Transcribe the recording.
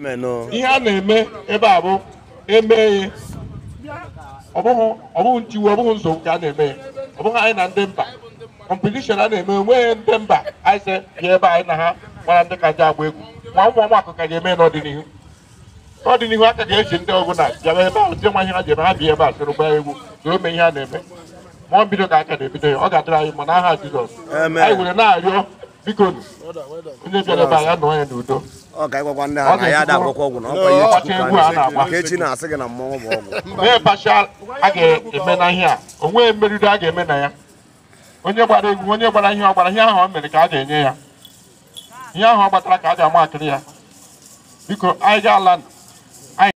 menụ ihe a na-eme ebe a bụ emee ọ bụghị ọ bụghị ntiwu ọ bụghị nsogbu ka a na-eme ya ọ bụghị anyị na ndị mba kọmpetishọn a na-eme onweghị ndị mba anyị sị bịa ebe anyị na ha gbara ndị ka ji agba egwu nwa ụmụ ọmakụ ka ga-eme n'ọdịnihu n'ọdịnihu aka ga-eji ndị ọbụla bịaba ebe ahụ ndị nwa ihe ha ji eme ha bịa ebe a sịrị gbaa egwu soro mee ihe a na-eme ma ọ mbido ka aka na-ebido ya ọ ga-adịrị anyị ma n'aha Jizọs Amen. anyị were na-arịọ biko onye bịara ebe a ya nọọ ya n'udo ọ ka ịgwakwa ndị ha na ya ada agwakwa ọgwụ na ọkwa ihe Ọgbacha chukwu egwu ka a na-agba. nke echi na-asị gị na mmọnwụ bụ ọgwụ onye pashal a ga-eme na ihe a onwe mmeriri a ga-eme na ya onye gbara egwu onye gbara ihe ọ gbara ihe ahụ o mere ka a ga-enye ya ihe ahụ ọ gbatara ka a ga-ama akịrị ya biko anyị ga ala